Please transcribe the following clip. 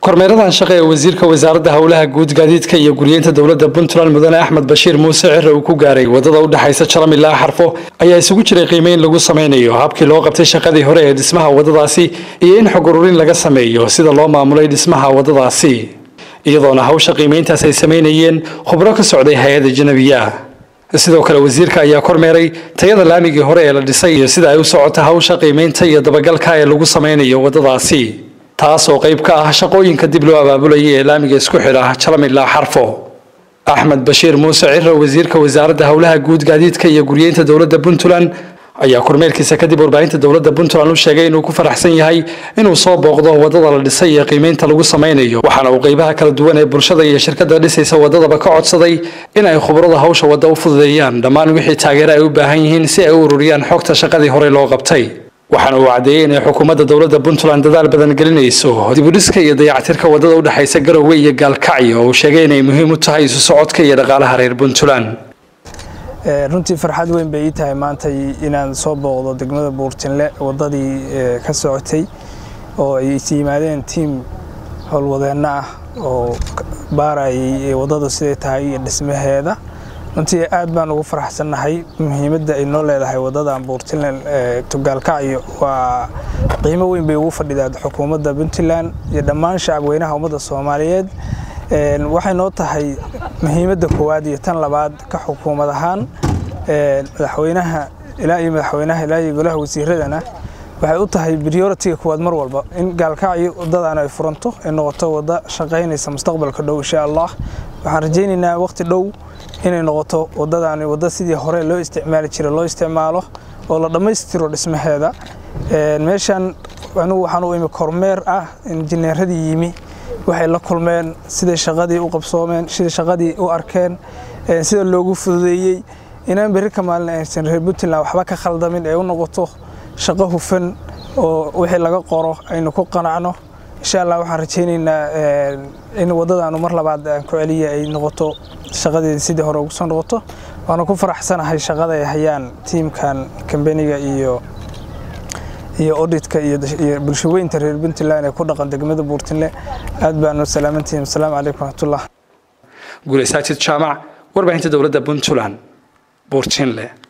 kormeeradan shaqe ee wasiirka wasaaradda howlaha guud gaadiidka iyo guryeynta dowladda puntland mudane axmed bashiir muuse cire uu ku gaaray wadada u dhexaysa jalam ilaa xarfo ayaa isugu jiray qiimeyn lagu sameynayo habkii loo qabtay shaqadii hore ee dhismaha wadadaasi iyo in xog ururin laga sameeyo sida loo maamulay dhismaha wadadaasi iyadoona hawsha qiimeyntaas ay sameynayeen khubro ka socday hay-adda janabiya sidoo kale wasiirka ayaa kormeeray tayada laamigii hore ee la dhisay iyo sida ay u socota hawsha qiimeynta iyo dabagalka ee lagu sameynayo wadadaasi taas oo qayb ka ah shaqooyinka dib loo abaabulayay ee laamiga isku xidha jalam ilaa xarfo axmed bashiir muuse cire wasiirka wasaaradda howlaha guud gaadiidka iyo guryeynta dowladda puntland ayaa kormeerkiisa kadib warbaahinta dowladda puntland u sheegay inuu ku faraxsan yahay inuu soo booqdo wadada la dhisay iyo qiimeynta lagu sameynayo waxaana uu qaybaha kala duwan ee bulshada iyo shirkadda dhisaysa wadadaba ka codsaday in ay khubrada hawsha wadda u fududeeyaan dhammaan wixii taageero ay u baahan yihiin si ay u ururiyaan xogta shaqadii horey loo qabtay waxaana uu caddeeyey inay xukuumadda dowladda puntland dadaal badan gelinayso dibudhiska iyo dayactirka wadada u dhexaysa garowe iyo gaalkacyo oo uu sheegay inay muhiim u tahay isu socodka iyo dhaqaalaha reer puntland runtii farxad weyn bay ii tahay maanta inaan soo booqdo degmada buurtinle wadadii ka socotay oo ay is yimaadeen tiim howlwadeenno ah oo baarayay wadadu siday tahay iyo dhismaheeda runtii aad baan ugu faraxsannahay muhiimadda ay noo leedahay wadadan buurtinle tugaalkacyo waa qiimo weyn bay ugu fadhidaa xukuumadda puntland iyo dhammaan shacabweynaha ummadda soomaaliyeed waxay noo tahay muhiimadda koowaad iyo tan labaad ka xukuumad ahaan madaxweynaha ilaa iyo madaxweynaha ilaa iyo golaha wasiiradana waxay u tahay prioritiga koowaad mar walba in gaalkacyo waddadan ay furanto ay noqoto wadda shaqaynaysa mustaqbalka dhow insha allah waxaan rajaynaynaa waqti dhow inay noqoto waddadaani wadda sidii hore loo isticmaali jiray loo isticmaalo oo la dhammaystiro dhismaheeda meeshan anigu waxaan u imi kormeer ah injineeradii yimi waxay la kulmeen siday shaqadii u qabsoomeen siday shaqadii u arkeen sida loogu fududeeyey inaan berri ka maalin aysan reer puntland waxba ka khaldamin ee u noqoto shaqo hufan oo wixii laga qoro aynu ku qanacno insha allah waxaan rajaynaynaa in waddadaanu mar labaad aan ku celiya ay noqoto shaqadeeda sidii hore ugu soo noqoto waana ku faraxsanahay shaqada ay hayaan tiimkan kambaniga iyo iyo auditka iyo bulshaweynta reer puntland ee ku dhaqan degmada buurtinle aad baanu salaamantihiin asalaamu calaykum waraxmatullah guulaysaajid jaamac warbaahinta dowladda puntland buurtinle